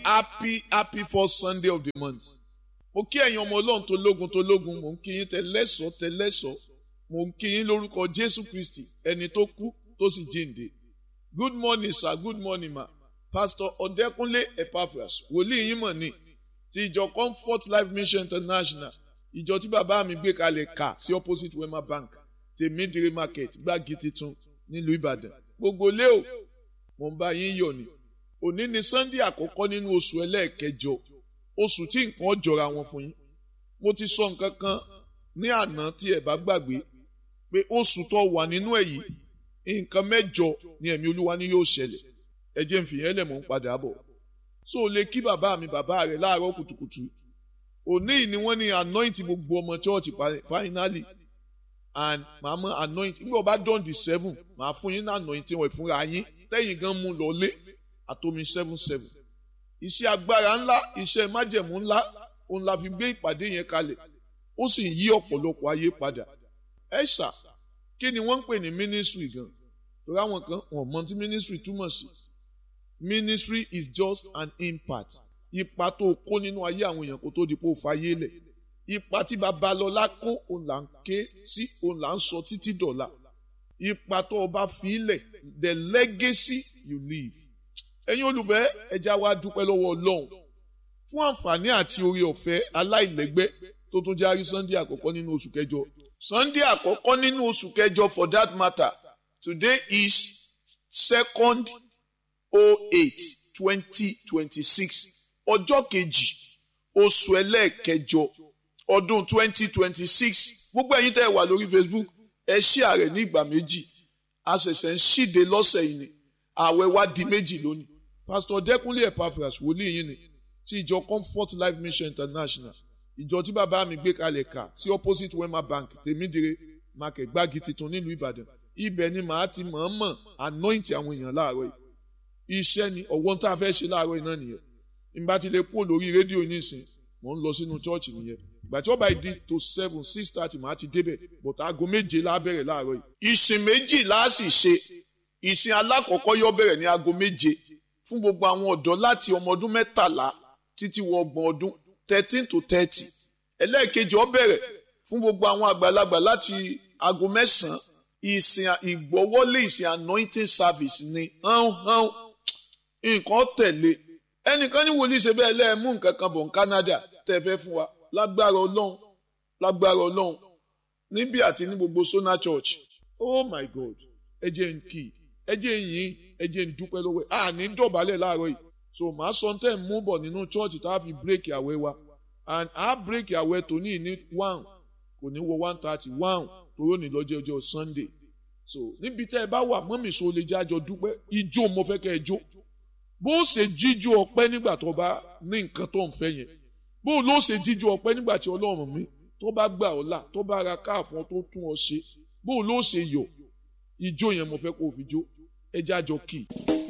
happy happy first sunday of the month mo kí ẹ̀yin ọmọ ọlọ́run tó lógun tó lógun mò ń kí yín tẹlẹ́sọ̀ tẹlẹ́sọ̀ mò ń kí yín lórúkọ jésù kristi ẹni tó kú tó sì jíǹde good morning sir good morning ma pastor ọ̀dẹ́kúnlé epaphras wòlíì yín mọ̀ ni ti ìjọ comfort life mission international ìjọ tí bàbá mi gbé kalẹ̀ kà sí opposite wema bank tèmídìrí market gbági titun nílùú ìbàdàn gbogbo lé o mo ń bá yín yọ̀ ni òní ni sunday àkọ́kọ́ nínú oṣù ẹlẹ́ẹ̀kẹjọ oṣù tí nǹkan jọra wọn fún yín mo ti sọ nǹkan kan ní àná tí ẹ bá gbàgbé pé oṣù tó wà nínú ẹ̀ yìí nǹkan mẹ́jọ ni ẹ̀mí olúwa ni yóò ṣẹlẹ̀ ẹ jẹ́ n fìyẹn lẹ̀ mọ́ ń padà bọ̀ so o lè kí bàbá mi bàbá rẹ̀ láàárọ̀ kùtùkùtù òní yìí ni wọ́n ní anoint gbogbo ọmọ church finally and màá mọ anoint nígbà wọ́n bá dán di seven màá fún yín ní anointing wọ̀ ìfúnra yín tẹ́yìn gan mú lọ lé àtomi seven seven iṣẹ́ agbára ńlá iṣẹ́ májẹ̀mú ńlá òun la fi gbé ìpàdé yẹn kalẹ̀ ó sì yí ọ̀pọ̀lọpọ̀ ayé padà ẹ ṣá kí ni wọ́n ń pè ní ministry gan torí àwọn kan wọ́n mọ tí ministry túmọ̀ sí ministry is just an impact ipa tó kó nínú ayé àwọn èèyàn kó tó di pé ó fayé lẹ̀ ipa tí babalọ́lá kó òun là ń ké sí òun là ń sọ títí dọ̀la ipa tó o bá fi lẹ̀ the legacy you leave ẹ̀yin olùfẹ́ ẹja wa dúpẹ́ lọ́wọ́ ọlọ́run fún àǹfààní àti oore ọ̀fẹ́ aláìlẹ́gbẹ́ tó tún járí sunday àkọ́kọ́ nínú oṣù kẹjọ sunday àkọ́kọ́ nínú oṣù kẹjọ for that matter today is second oh eight twenty twenty six ọjọ́ kejì oṣù ẹlẹ́ẹ̀kẹjọ ọdún twenty twenty six gbogbo ẹ̀yin tẹ́ ẹ wà lórí facebook ẹ ṣí ààrẹ ní ìgbà méjì a ṣẹ̀ṣẹ̀ ń ṣíde lọ́sẹ̀ yìí ni ààwẹ̀ wa di méjì lónìí pastor dẹkùnlé epaphras wòlíì yìí ni ti ìjọ comfort life mission international ìjọ tí bàbá mi gbé kalẹ̀ kà sí opposite wema bank tèmídìrè market gbági titun nílùú ìbàdàn ibẹ̀ ni màá ti mọ̀ọ́mọ̀ anoint àwọn èèyàn láàárọ̀ yìí iṣẹ́ ni ọ̀wọ́n tá a fẹ́ ṣe láàárọ̀ yìí náà nìyẹn ìgbà tí lè kú lórí rédíò nísìn mò ń lọ sínú church nìyẹn ìgbà tí ó bá di to seven six thirty màá ti débẹ̀ but aago méje la bẹ̀rẹ̀ láàárọ̀ yìí. ìsìn méjì la sì ṣe ìsìn alákọ̀ọ́kọ́ yóò bẹ̀rẹ̀ ní aago méje fún gbogbo àwọn ọ̀dọ́ láti ọmọ ọdún mẹ́tàlá títí wọ ọgbọ̀n ọdún thirteen to thirty ẹlẹ́ẹ̀kejì ó bẹ̀rẹ̀ fún gbogbo àwọn àgbàlagbà láti aago mẹ́sàn-án ìsìn ìgbọ́wọ́lé ìsìn anointing service ni hán hán nǹkan tẹ̀lé ẹnìkan ní wòlíì ṣe bẹ́ẹ̀ lẹ́ẹ̀mú nǹkan kan bọ̀ ní Canada tẹ́ fẹ́ fún wa lágbára ọlọ́run lágbára ọlọ́run níbí àti ní gbogbo Sona Church oh my God ẹ jẹ́ n kì í ẹ jẹ́ n yìn ẹ jẹ́ n dúpẹ́ lọ́wọ́ ẹ̀ àní dọ̀bálẹ̀ láàárọ̀ yìí so màá sọ tẹ́ ń mú bọ̀ nínú church tá a fi break àwẹ̀ wa and a break àwẹ̀ tòní ní one kò ní wọ one thirty one toró ní lọ́jọ́ ọjọ́ Sunday so níbi tẹ́ ẹ bá wà mọ́mì so lè jẹ́ àjọ dúpẹ́ ijó mo fẹ́ kẹ́ ẹ jó bó ṣe jíjó ọpẹ́ nígbà tó bá ní nǹkan tó ń fẹ́ yẹn bó ló ṣe jíjó ọpẹ́ nígbà tí Ọlọ́run mi tó bá gbà ọ́ là tó bá ra káàfọ́n tó tún ọ ṣe bó ló ṣe yọ̀ ijó yẹn mo fẹ́ kó o fi jó ẹ jẹ́ àjọ kì í.